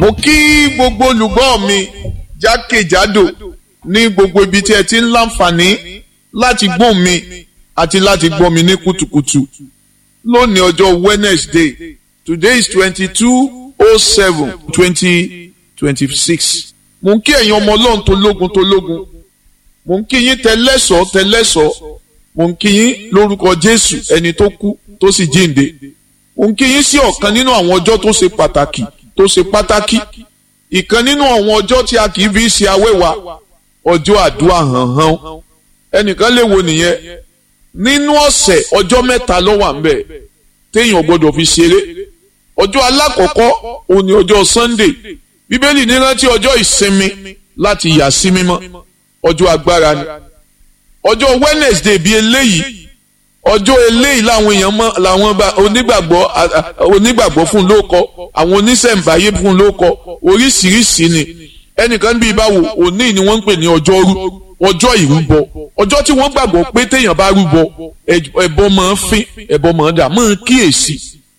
mo kí gbogbo olùgbọ́ mi jákèjádò ní gbogbo ibi tí ẹ ti ń láǹfààní láti gbọ́ mi àti láti gbọ́ mi ní kùtùkùtù lónìí ọjọ́ Wednesday today is twenty two oh seven twenty twenty six mo ń kí ẹ̀yin ọmọ ọlọ́run tó lógun tó lógun mo ń kí yín tẹlẹ́sọ̀ tẹlẹ́sọ̀ mo ń kí yín lórúkọ Jésù ẹni tó kú tó sì jíǹde mo ń kí yín sí ọ̀kan nínú àwọn ọjọ́ tó ṣe pàtàkì tó ṣe pàtàkì ìkan nínú àwọn ọjọ́ tí a kì í fi ṣe awẹ́wà ọjọ́ àdúrà hànhàn ẹnìkan lè wo nìyẹn nínú ọ̀sẹ̀ ọjọ́ mẹ́ta ló wà ńbẹ̀ téèyàn gbọ́dọ̀ fi ṣeré ọjọ́ alákọ̀ọ́kọ́ òun ni ọjọ́ Sunday bíbélì ní rántí ọjọ́ ìsinmi láti yà sí mímọ́ ọjọ́ agbára ni ọjọ́ Wednesday bíi eléyìí ọjọ́ eléyìí làwọn èèyàn mọ làwọn onígbàgbọ́ onígbàgbọ́ fún lóko àwọn oníṣẹ̀ǹbáyé fún lóko oríṣiríṣi ni ẹnìkan bíi báwo òní ni wọ́n ń pè ní ọjọ́rú ọjọ́ ìrúbọ ọjọ́ tí wọ́n gbàgbọ́ pé téèyàn bá rúbọ ẹbọ máa ń fín ẹbọ máa ń dà máa ń kíyèsí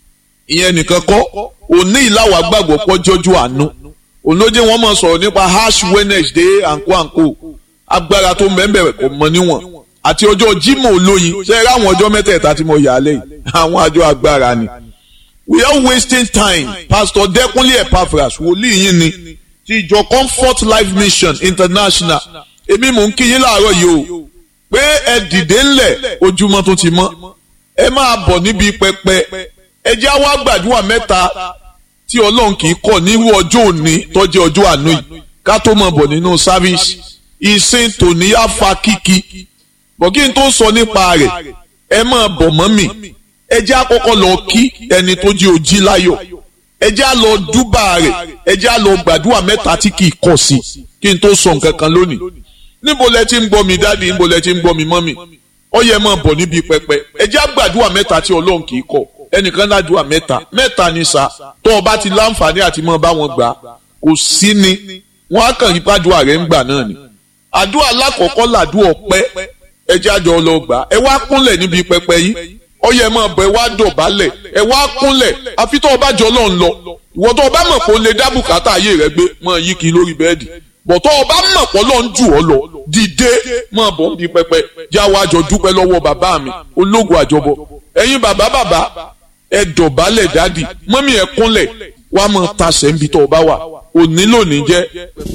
ìyẹn nìkan kọ́ òní ìlàwà gbàgbọ́ pọ́jọ́jú àánú ònlójé wọn máa sọ̀rọ̀ nípa ash Wednesday àǹkó àǹkó agbára tó mẹ́mbẹ̀rẹ̀ kò mọ níwọ̀n àti ọjọ́ Jímọ̀ olóyin ṣe é ráwọn ọjọ́ mẹ́tẹ̀ẹ̀ta tí mo yà á lẹ́yìn àwọn àjọ agbára ni. we are wasting time Pastor Dẹ́kunlé Epaphras wòlíì yín ni ti ìjọ Comfort Life Mission International èmi mò ń kí yín láàárọ̀ yìí o pé ẹ dìde ńlẹ̀ ojúmọ́ tó ti mọ́ ẹ máa bọ̀ níbi pẹpẹ ẹ jẹ́ àwa gbàdúrà mẹ́ta tí Ọlọ́run kì í kọ̀ nírú ọjọ́ òní tó jẹ́ ọjọ́ àánú yìí ká tó mọ̀ bọ̀ nínú sáfíìsì ìsìn tòní á fa kíkí bọ̀ kí n tó sọ nípa rẹ̀ ẹ máa bọ̀ mọ́ mi ẹ jẹ́ àkọ́kọ́ lọ kí ẹni tó jí ojí láyọ̀ ẹ jẹ́ à lọ dúbà rẹ̀ ẹ jẹ́ à lọ gbàdúrà mẹ́ta tí kì í kọ̀ sí kí n tó sọ nǹkan kan lónìí níbo lẹ ti ń gbọ́ mi dáàdi níbo lẹ ti ń gbọ́ mi mọ́mì ó yẹ máa bọ̀ níbi pẹpẹ ẹ jẹ́ àgbàdúrà mẹ́ta tí Ọlọ́run kì í kọ̀ ẹnìkan ládùúà mẹ́ta mẹ́ta ni sá tó o bá ti láǹfààní àti mọ́ bá wọn gbà kò sí ni wọ́n á kàn yí pàdúrà rẹ̀ ń gbà náà ni àdúrà alákọ̀ọ́kọ́ làdúrà ọpẹ́ ẹ jẹ́ àjọ lọ gbà ẹ wá kúnlẹ̀ níbi pẹpẹ yìí ó yẹ máa bọ̀ ẹ wá dọ̀bálẹ̀ ẹ wá kúnlẹ̀ àfi tó o bá jọ lọ́n lọ ìwọ tó o bá mọ̀ pé o lè dá bùkátà ayé rẹ gbé máa yí kiri lórí bẹ́ẹ̀dì bọ̀ tó o bá mọ̀ pé Ọlọ́run jù ọ́ lọ dìde máa bọ̀ níbi pẹpẹ já wa jọ dúpẹ́ lọ́wọ́ bàbá mi ológun àjọbọ ẹ̀yin bàbá bàbá ẹ dọ̀bálẹ̀ dádì mọ́mí ẹ kúnlẹ̀ wàá máa tasẹ̀ níbi tó o bá wà òní lónìí jẹ́